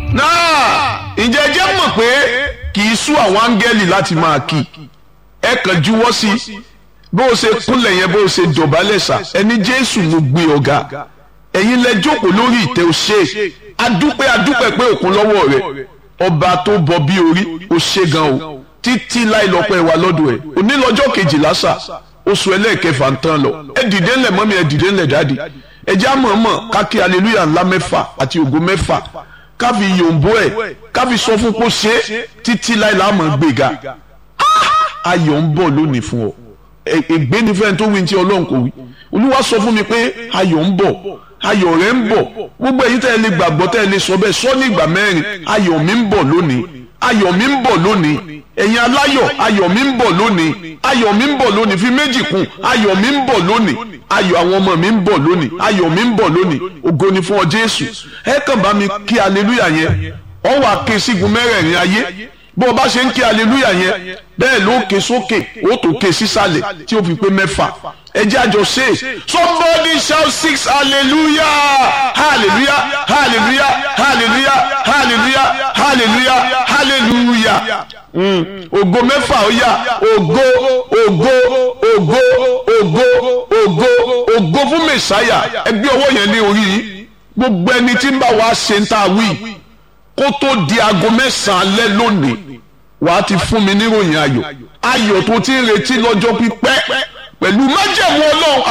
náà ǹjẹ́ jẹ́ mọ̀ pé kì í sú àwọn áńgẹ́lì láti máa kí ẹ kàn juwọ́ sí bó o ṣe kúnlẹ̀ yẹn bó o ṣe dọ̀bálẹ̀ sà ẹni jésù ló gbé ọ̀gá ẹ̀yin lẹ jókòó lórí ìtẹ́ o ṣe adúpẹ́ adúpẹ́ pé òkun lọ́wọ́ rẹ̀ ọba tó bọ bí orí o ṣe gan o títí láì lọ́pẹ́ wa lọ́dọ̀ ẹ̀ onílọ́jọ́ kejìlá sà oṣù ẹlẹ́ẹ̀kẹfà ń tán lọ ẹ dìde ńlẹ̀ mọ́mí ẹ dìde ńlẹ̀ dáàdì ẹ já mọ̀ọ́mọ̀ kákí aleluya ńlá mẹ́fà àti ògo mẹ́fà káfi yòǹbó ẹ̀ káfi sọ fún kó ṣe títí láì láàmú gbéga ayọ̀ ń bọ̀ lónìí fún ọ ègbé ni fẹ́ẹ́ tó wí ní ti ọlọ́run kò wí olúwa sọ fún mi pé ayọ̀ ń bọ̀ ayọ̀ rẹ̀ ń bọ̀ gbogbo èyí tẹ́ ẹ lè gbàgbọ́ tẹ́ ẹ lè sọ bẹ́ẹ̀ sọ ní ìgbà mẹ́rin ayọ̀ mi ń bọ̀ lónìí ayọ̀ mi ń bọ̀ lónìí ẹ̀yin aláyọ̀ ayọ̀ mi ń bọ̀ lónìí ayọ̀ mi ń bọ̀ lónìí fi méjì kún ayọ̀ mi ń bọ̀ lónìí ayọ̀ àwọn ọmọ mi ń bọ̀ lónìí ayọ̀ mi ń bọ̀ lónìí ògo ni fún ọ jésù ẹ kàn bá mi kí aleluya yẹn ọ wà ké sígun mẹ́rẹ̀ẹ̀rin ayé bó o bá ṣe ń kí aleluya yẹn bẹ́ẹ̀ ló ké sókè ó tó ké sísàlẹ̀ tí ó fi pé mẹ́fà ẹ jẹ́ àjọ ṣe somebody shout six hallelujah hallelujah hallelujah hallelujah hallelujah hallelujah hallelujah ògo mẹ́fà ó yá ògo ògo ògo ògo ògo ògo fún mẹ̀sáyà ẹ gbé ọwọ́ yẹn ní orí yìí gbogbo ẹni tí ń bá wa ṣe ń ta wí kó tó di aago mẹ́sàn-án alẹ́ lónìí wàá ti fún mi níròyìn ayọ̀ ayọ̀ tó ti ń retí lọ́jọ́ pípẹ́ pẹ̀lú májẹ̀mú ọlọ́run